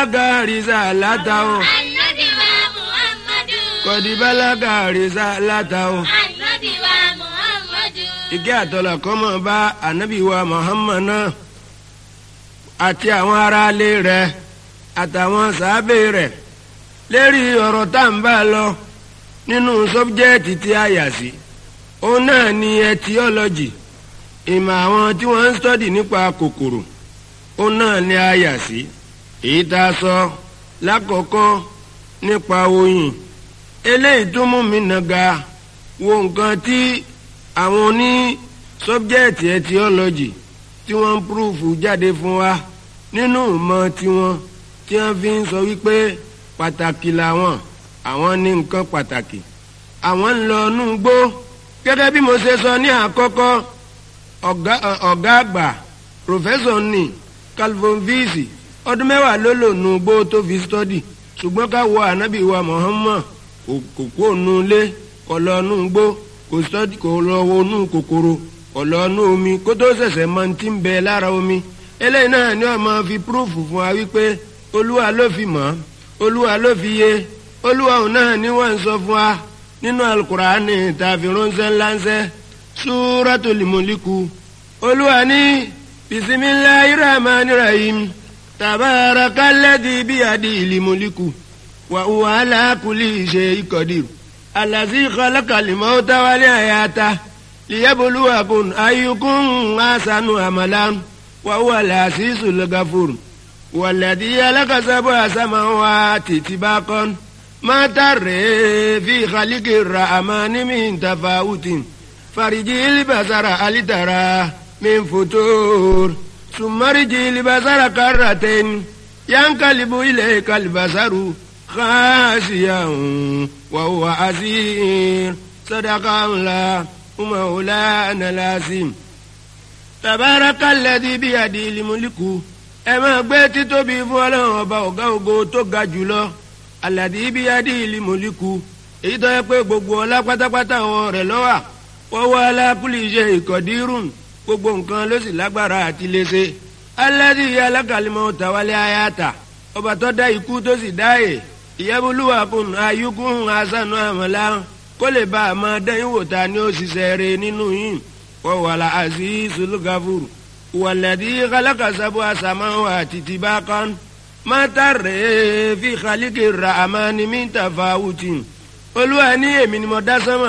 balaga risalata o Ànábì wa Muhammadu. kọ̀dí balaga risalata o. Ànábì wa Muhammadu. ìkẹ́ àtọ́lá kọ́mọ bá ànábì wa Muhammad náà àti àwọn aráalé rẹ̀ àtàwọn sàábé rẹ̀ lérí ọ̀rọ̀ tá à ń bá lọ nínú sọ́bjẹ́ẹ̀tì tí a yà sí òun náà ni etiology ìmọ̀ àwọn tí wọ́n ń stọ́dì nípa kòkòrò òun náà ni a yà sí èyí tá a sọ lákọ̀ọ́kọ́ nípa oyin eléyìí tó mú mi nàga wo nǹkan tí àwọn oní sọ́bjẹ́ẹ̀tì etiology tí wọ́n ń púrúfù jáde fún wa nínú ìmọ̀ tiwọn tí wọ́n fi ń sọ wípé pàtàkì làwọn àwọn ní nǹkan pàtàkì àwọn ń lọ inú gbó gẹ́gẹ́ bí mo ṣe sọ ní àkọ́kọ́ ọ̀gá ọ̀gá àgbà pòfẹ́sọ̀ ní calvin visi ọdún mẹ́wàá ló lò nù gbó tó fi stọ́dì ṣùgbọ́n ká wọ ànábì wa Muhammad kò kó nu ilé kò lọ nù gbó kò stọ́dì kò lọ wo nù kòkòrò kò lọ nù omi kó tó ṣẹ̀ṣẹ̀ mọ ti ń bẹ lára omi eléyìí náà ni wọ́n máa fi púrúfù fún wa wípé olúwa ló fi mọ̀ olúwa ló fi yé olúwa òun náà ni wọ́n ń sọ fún wa nínú alukur'ani tàbí ránṣẹ́ ńláńṣẹ́ súratul muliku olúwa ní bisimilahi rahman rahim tabarakalladhi biyadihil muliku wa huwa ala kulli shay'in qadir allazi khalaqal mauta wal hayata liyabluwakum ayyukum ahsanu amalan wa huwa al-azizul ghafur والذي خلق سبع سماوات طباقا ما ترى في خلق الرحمن من تفاوت فرجي البصر هل ترى من فتور ثم رجي البصر كرتين ينقلب إليك البصر خاسيا وهو عسير صدق الله مولانا العظيم تبارك الذي بيده الملك ẹ máa gbé títóbi fún ọlọ́run ọba ọ̀gá ògo tó ga jùlọ aládì ibi adé ìlú mọ̀líkù èyí tó yẹ pé gbogbo ọlá pátápátá wọn rẹ̀ lọ́wà wọ́wọ́ alákùlì iṣẹ́ ìkọ̀dírùn gbogbo nǹkan ló sì lágbára àti léṣe aládì alákàlímọ̀ tàwálé ayáta ọba tó dá ikú tó sì dáyè ìyẹ́bùlúwà kùn ayíkún asánú àmàlà kó lè bá a máa dẹ́yìn wò ta ni ó ṣiṣẹ́ rẹ̀ nínú yìí wọ́wọ́ alá àzízul gafuru. والذي خلق سبع سماوات طباقا ما ترى في خلق الرحمن من تفاوت olúwa ní èmi ni mo dá sánmà